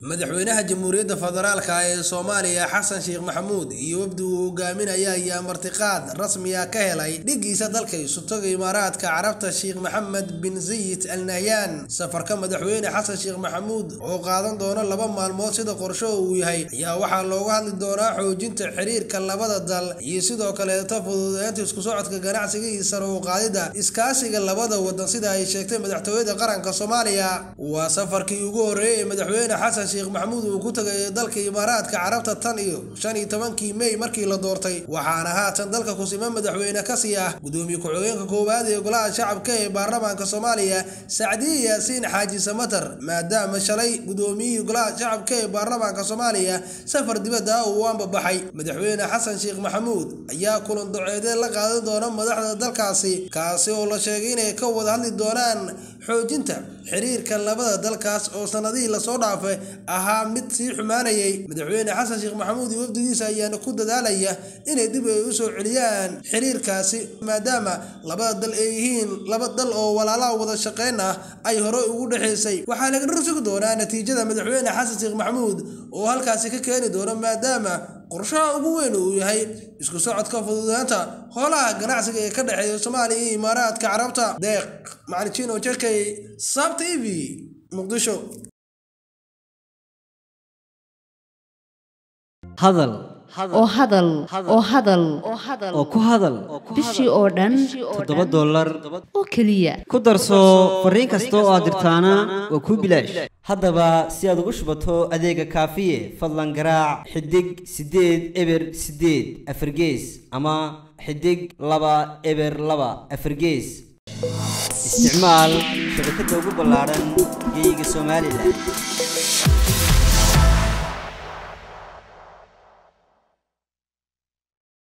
madaxweynaha jamhuuriyadda federaalka ee soomaaliya xasan sheekh maxamuud iyo wafdi uu hogaaminaya ayaa martiqaad rasmiya ka helay dhigiisa dalka isutoga imaaraadka carabta sheekh maxamed bin zayid al nahyaan safarka madaxweyne xasan sheekh maxamuud oo qaadan doona laba maalmood sida qorsho uu yahay ayaa waxaa looga hadli doonaa xoojinta xiriirka labada dal iyo sidoo kaleeto fududeynta isku socodka ganacsiga iyo sare u qaadida iskaasiga labada wadan sida ay sheegtay madaxtooyada qaranka soomaaliya waa safarkii ugu horreeyay ee madaxweyne xasan sheekh maxamuud uu ku tagay dalka imaaraadka carabta tan iyo shan iyo tobankii mey markii la doortay waxaana haatan dalka kusima madaxweyne kasii ah gudoomiye ku-xigeenka koowaad ee golaha shacabka ee baarlamaanka soomaaliya sacdiye yaasiin xaaji samatar maadaama shalay gudoomiyihii golaha shacabka ee baarlamaanka soomaaliya safar dibadda ah uu anbabaxay madaxweyne xasan sheekh maxamuud ayaa kulan doceedee la qaadan doona madaxda dalkaasi kaasi oo la sheegay inay ka wada hadli doonaan xoojinta xiriirka labada dalkaas oo sanadihii lasoo dhaafay ahaa mid sii xumaanayay madaxweyne xasan sheekh maxamuud iyo wafdigiisa ayaana ku dadaalaya inay dib ay u soo celiyaan xiriirkaasi maadaama labada dal ay yihiin laba dal oo walaalaha wada shaqeyn ah ay hore ugu dhexaysay waxaa laga dhursugi doonaa natiijada madaxweyne xasan sheekh maxamuud oo halkaasi ka keeni doona maadaama qorshaha ugu weyn uu yahay isku socodka fududeynta howlaha ganacsiga ee ka dhexeeya soomaaliya iyo imaaraadka carabta deeq macalin jekay sab t v muqdisho hadal oo hadal oo hadal oo ku hadal bishii oo dhan toddoba dollar oo keliya ku darso fariin kasta oo aad dirtaana waa kuu bilaash haddaba si aad ugu shubato adeega kaafiye fadlan garaac xidig siddeed eber siddeed afargees ama xidig laba eber laba afargees isticmaal shabakadda ugu ballaaran geyga somalilan